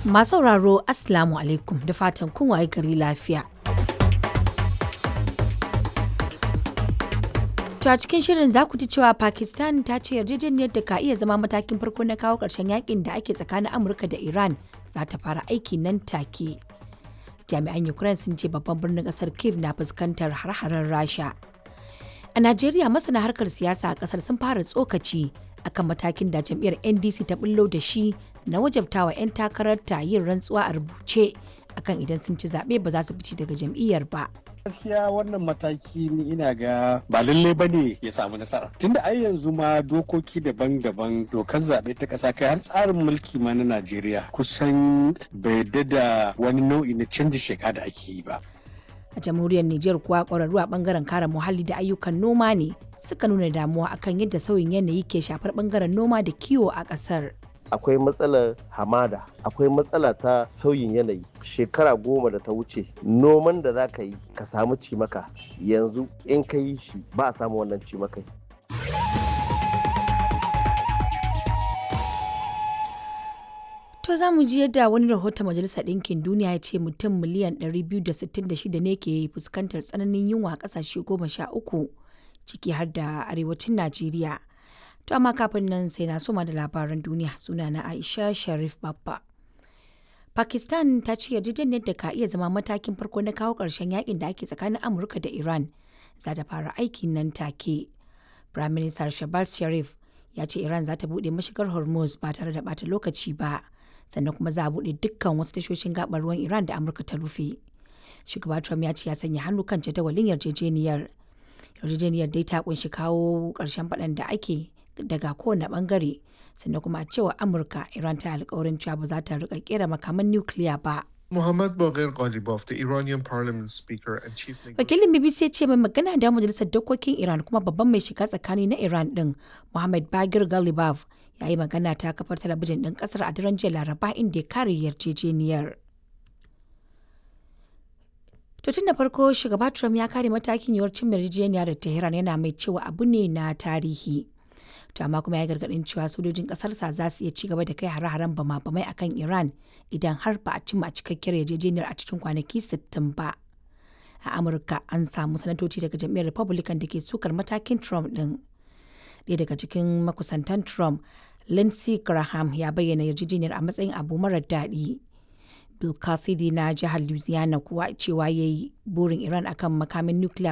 Masu sauraro Assalamu alaikum da fatan kun waye gari lafiya. To a cikin shirin za ku ji cewa Pakistan ta ce yarjejeniyar da ka iya zama matakin farko na kawo ƙarshen yakin da ake tsakanin Amurka da Iran za ta fara aiki nan take. Jami'an Ukraine sun ce babban birnin ƙasar Kiev na fuskantar har-haren Rasha. A Najeriya masana harkar siyasa a ƙasar sun fara tsokaci akan matakin da jam'iyyar NDC ta bullo da shi na wajabtawa 'yan takararta yin rantsuwa a rubuce akan idan sun ci zaɓe ba za su fice daga jam'iyyar ba. gaskiya wannan mataki ni ina ga ba lalle ba ne ya samu nasara tunda ai yanzu ma dokoki daban-daban dokar zaɓe ta ƙasa kai har tsarin mulki ma na najeriya kusan bai da wani nau'i na canji sheka da ake yi ba A jamhuriyar Nijar kuwa ƙwararru a ɓangaren kare muhalli da ayyukan noma ne suka nuna damuwa akan yadda sauyin yanayi ke shafar ɓangaren noma da kiwo a ƙasar. akwai matsalar hamada akwai matsala ta sauyin yanayi shekara goma da ta wuce noman da za ka yi ka samu cimaka yanzu in ka yi shi ba a samu wannan cimakai To za mu ji yadda wani rahoton Majalisar Ɗinkin Duniya ya ce mutum miliyan 266 ne ke fuskantar tsananin yunwa a ƙasashe goma sha uku ciki har da arewacin Najeriya. To amma kafin nan sai na soma da labaran duniya suna na Aisha Sharif Babba. Pakistan ta ce yarjejeniyar da ka iya zama matakin farko na kawo ƙarshen yakin da ake tsakanin Amurka da Iran za ta fara aiki nan take. Prime Minister Shehbaz Sharif ya ce Iran za ta buɗe mashigar Hormuz ba tare da ɓata lokaci ba. sannan kuma za a buɗe dukkan wasu tashoshin gabar ruwan Iran da Amurka ta rufe. Shugaba Trump ya ce ya sanya hannu kan jadawalin yarjejeniyar. Yarjejeniyar dai ta kunshi kawo ƙarshen faɗan da ake daga kowane ɓangare sannan kuma a cewa Amurka Iran ta alkawarin cewa ba za ta rika kera makaman nukiliya ba. Muhammad Baghir Ghalibaf, the Iranian parliament speaker and chief Wakilin BBC ce mai magana da majalisar dokokin Iran kuma babban mai shiga tsakani na Iran din Muhammad Baghir Ghalibaf ya yi magana ta kafar talabijin ɗin ƙasar a daren jiya Laraba inda ya kare yarjejeniyar. To tun da farko shugaba Trump ya kare matakin yiwuwar cin yarjejeniya da Tehran yana mai cewa abu ne na tarihi. To amma kuma ya gargaɗin cewa sojojin ƙasarsa za su iya ci gaba da kai hare-haren bama-bamai akan Iran idan har ba a cimma cikakkiyar yarjejeniyar a cikin kwanaki 60 ba. A Amurka an samu sanatoci daga jam'iyyar Republican da ke sukar matakin Trump ɗin. Ɗaya daga cikin makusantan Trump, Lindsey Graham ya bayyana yarjejeniyar a matsayin abu marar daɗi. Bill Cassidy na jihar Louisiana kuwa cewa ya yi burin Iran akan makamin nukiliya